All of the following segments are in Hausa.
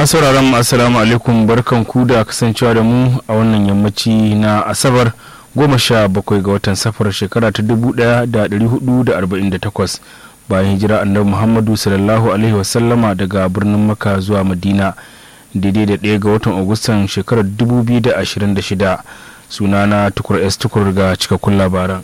masu sauraron assalamu alaikum barkan ku da kasancewa da mu a wannan yammaci na asabar goma sha bakwai ga watan safar shekara ta dubu daya da dari hudu da arba'in da takwas bayan hijira annabi muhammadu sallallahu alaihi wasallama daga birnin maka zuwa madina daidai da ɗaya ga watan agustan shekarar dubu biyu da ashirin da shida sunana tukur s tukur ga cikakkun labaran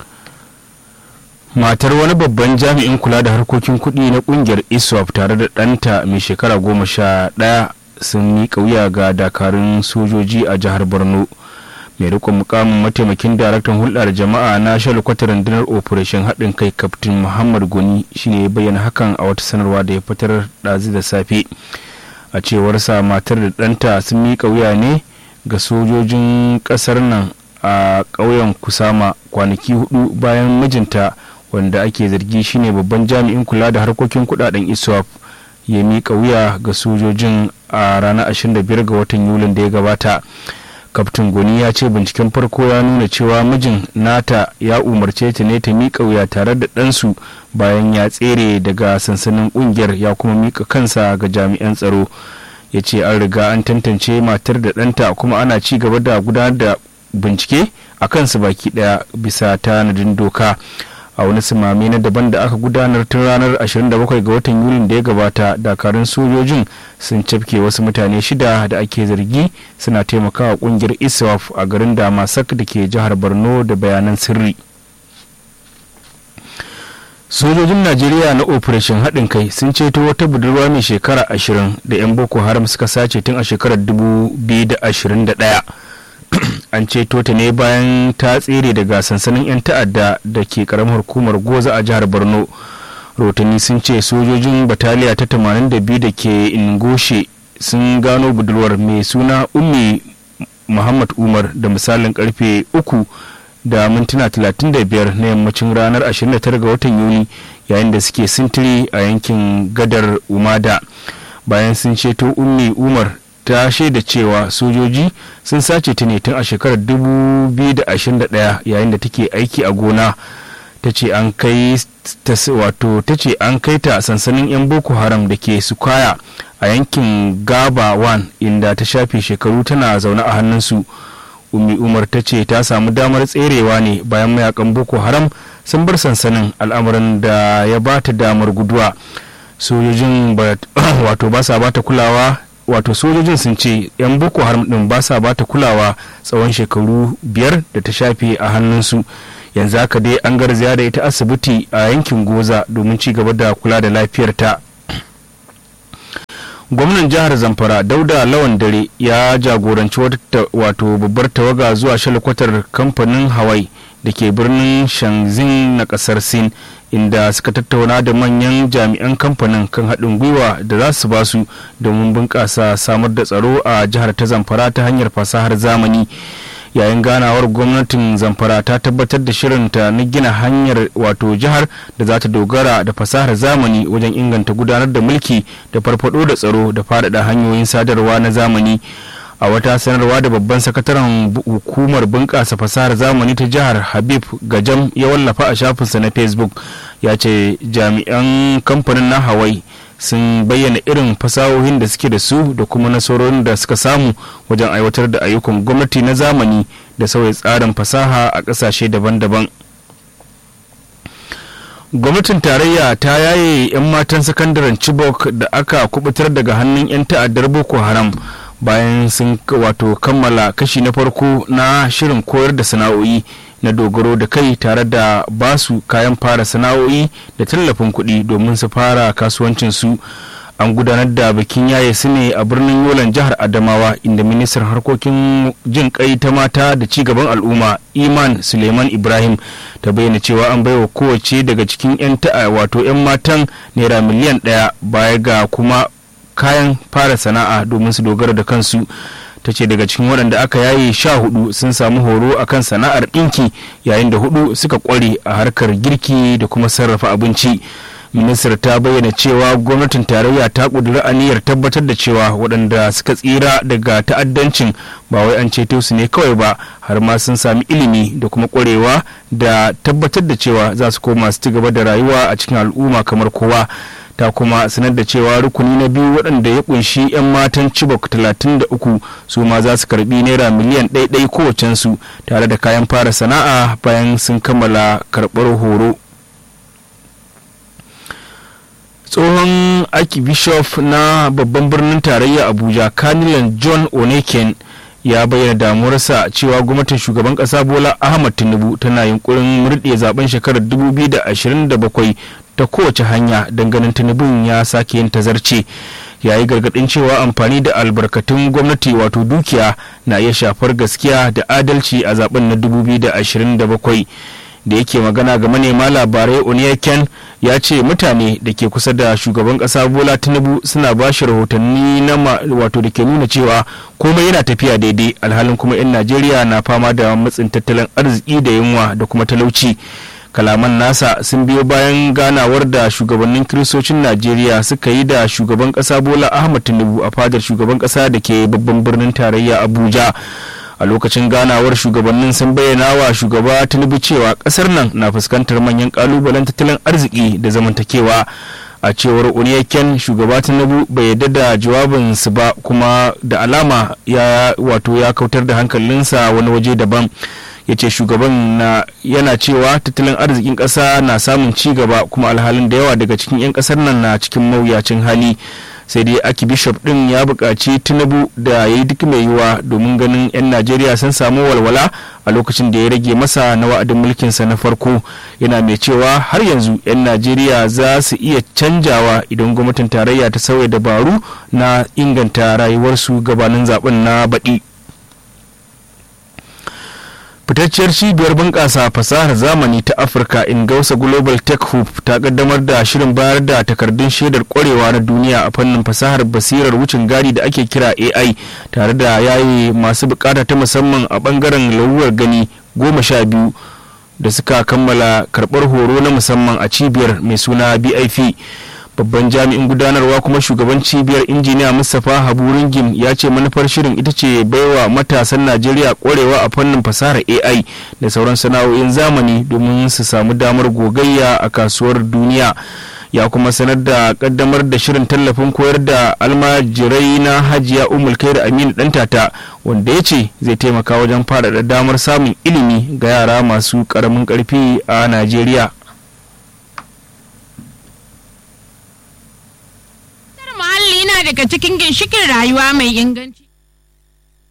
matar wani babban jami'in kula da harkokin kuɗi na ƙungiyar iswap tare da ɗanta mai shekara goma sha ɗaya sun miƙa wuya ga dakarun sojoji a jihar borno mai rikon mukamin mataimakin daraktan hulɗa da jama'a na shalkwatar rundunar operation haɗin kai kaftin muhammad goni shine ya bayyana hakan a wata sanarwa da ya fitar ɗazu da safe a cewarsa matar da ɗanta sun miƙa wuya ne ga sojojin ƙasar nan a ƙauyen kusama kwanaki hudu bayan mijinta wanda ake zargi shine babban jami'in kula da harkokin kudaden iswap ya miƙa wuya ga sojojin a ranar 25 ga watan yulin da ya gabata kaftin goni ya ce binciken farko ya nuna cewa mijin nata ya umarce ta ne ta miƙa wuya tare da ɗansu bayan ya tsere daga sansanin ƙungiyar ya kuma miƙa kansa ga jami'an tsaro ya ce an riga an tantance matar da ɗanta kuma ana ci gaba da gudanar da bincike a kansu baki ɗaya bisa tanadin doka a wani simami na daban da aka gudanar tun ranar 27 ga watan yulin da ya gabata dakarun sojojin sun cafke wasu mutane shida da ake zargi suna taimakawa kungiyar iswaf a garin damasak da ke jihar borno da bayanan sirri sojojin najeriya na operation haɗin kai sun ceto wata budurwa mai shekara ashirin da 'yan boko haram suka sace tun a shekarar 2021 an ceto ta ne bayan ta tsere daga sansanin 'yan ta'adda da ke karamar hukumar goza a jihar borno rotani sun ce sojojin bataliya ta 82 da ke ingoshe sun gano budurwar mai suna ummi muhammad umar da misalin karfe uku da mintuna 35 na yammacin ranar 29 ga watan yuni yayin da suke sintiri a yankin gadar umada bayan sun ceto ummi umar ta shaida cewa sojoji sun sace ta ne tun a shekarar 2021 yayin da take aiki a gona ta ce an kai wato ta ce an kai ta sansanin 'yan boko haram da ke sukaya a yankin gaba 1 inda ta shafe shekaru tana zaune a hannunsu umi umar ta ce ta samu damar tserewa ne bayan mayakan boko haram sun bar sansanin al'amarin da ya ba ta damar guduwa sojojin wato ba sa ba ta kulawa wato sojojin sun ce 'yan boko haram din ba sa bata kulawa tsawon shekaru biyar da ta shafe a hannunsu yanzu haka dai an garzaya da ita asibiti a yankin goza domin ci gaba da kula da lafiyarta gwamnan jihar zamfara dauda lawan dare ya jagoranci wato babbar tawaga zuwa shalkwatar kamfanin hawaii da ke birnin shangzin na kasar sin inda suka tattauna da manyan jami'an kamfanin kan haɗin gwiwa da za su ba su domin bunƙasa samar da tsaro a jihar ta zamfara ta hanyar fasahar zamani yayin ganawar gwamnatin zamfara ta tabbatar da shirinta na gina hanyar wato jihar da za ta dogara da fasahar zamani wajen inganta gudanar da mulki da farfado da tsaro da faɗaɗa hanyoyin sadarwa na zamani a wata sanarwa da babban sakataren hukumar bunƙasa fasahar zamani ta jihar habib gajam ya wallafa a shafinsa na facebook ya ce jami'an kamfanin na hawaii sun bayyana irin fasahohin da suke da su da kuma nasarorin da suka samu wajen aiwatar da ayyukan gwamnati na zamani da sauya tsarin fasaha a ƙasashe daban-daban gwamnatin tarayya ta yaye 'yan matan sakandaren chibok da aka kubutar daga hannun 'yan ta'addar boko haram bayan sun wato kammala kashi na farko na shirin koyar da sana'o'i na dogaro da kai tare da basu kayan fara sana'o'i da tallafin kuɗi domin su fara kasuwancinsu an gudanar da bikin yaye su ne a birnin yolan jihar adamawa inda ministan harkokin jin kai ta mata da ci gaban al'umma iman suleiman ibrahim ta bayyana cewa an baiwa kowace daga cikin 'yan ta'a wato 'yan matan naira miliyan ɗaya baya ga kuma kayan fara sana'a domin su dogara da kansu ta ce daga cikin waɗanda aka yaye sha hudu sun samu horo akan sana'ar ɗinki yayin da hudu suka ƙware a harkar girki da kuma sarrafa abinci ministar ta bayyana cewa gwamnatin tarayya ta ƙudiri aniyar tabbatar da cewa waɗanda suka tsira daga ta'addancin ba wai an ceto su ne kawai ba har ma sun sami ilimi da kuma ƙwarewa da tabbatar da cewa za su koma su ci gaba da rayuwa a cikin al'umma kamar kowa ta kuma sanar da cewa rukuni na biyu waɗanda ya kunshi 'yan matan chibok 33 su ma za su karbi naira miliyan ɗaiɗai kowacensu tare da kayan fara sana'a bayan sun kammala karɓar horo tsohon archbishop na babban birnin tarayya abuja kanilan john oneken ya bayyana damuwarsa cewa gwamnatin shugaban kasa bola ahmad tinubu tana yunkurin murɗe zaben shekarar 2027 ta kowace hanya ganin tinubun ya sake yin tazarce ya yi gargaɗin cewa amfani da albarkatun gwamnati wato dukiya na iya shafar gaskiya da adalci a zaben na 2027 da yake magana ga manema labarai oniyaken ya ce mutane da ke kusa da shugaban kasa bola tinubu suna ba shi rahotanni na wato da ke nuna cewa komai yana tafiya daidai alhalin kuma 'yan najeriya na fama da matsin tattalin arziki da yunwa da kuma talauci kalaman nasa sun biyo bayan ganawar da shugabannin kiristocin najeriya suka yi da shugaban kasa bola ahmad tinubu a fadar shugaban kasa da ke babban birnin tarayya abuja a lokacin ganawar shugabannin sun bayyana wa shugaba tinubu cewa kasar nan na fuskantar manyan kalubalen tattalin arziki da zamantakewa a cewar uniyaken shugaba tinubu bai yarda da jawabinsu ba kuma da alama ya wato ya kautar da hankalinsa wani waje daban ya ce shugaban na yana cewa tattalin arzikin ƙasa na samun ci gaba kuma alhalin da yawa daga cikin 'yan ƙasar nan na cikin mawuyacin hali sai dai aki bishop din ya buƙaci tinubu da ya yi duk mai yiwa domin ganin 'yan najeriya sun samu walwala a lokacin da ya rage masa na wa'adin mulkinsa na farko yana mai cewa har yanzu 'yan najeriya za su iya canjawa idan gwamnatin tarayya ta sauya dabaru na inganta rayuwarsu gabanin zaben na baɗi fitacciyar cibiyar bunƙasa fasahar zamani ta afirka ingausa global tech hub ta kaddamar da shirin bayar da takardun shaidar kwarewa na duniya a fannin fasahar basirar wucin gadi da ake kira ai tare da yayi masu bukata ta musamman a bangaren lauwar gani goma sha biyu da suka kammala karɓar horo na musamman a cibiyar mai suna bif babban jami'in gudanarwa kuma shugaban cibiyar injiniya mustapha habu ringim ya ce manufar shirin ita ce baiwa matasan najeriya kwarewa a fannin fasahar ai da sauran sana'o'in zamani domin su samu damar gogayya a kasuwar duniya ya kuma sanar da kaddamar da shirin tallafin koyar da almajirai na hajiya umul da aminu dantata wanda ya ce zai taimaka wajen faɗaɗa damar samun ilimi ga yara masu ƙaramin ƙarfi a najeriya muhalli yana daga cikin ginshikin rayuwa mai inganci.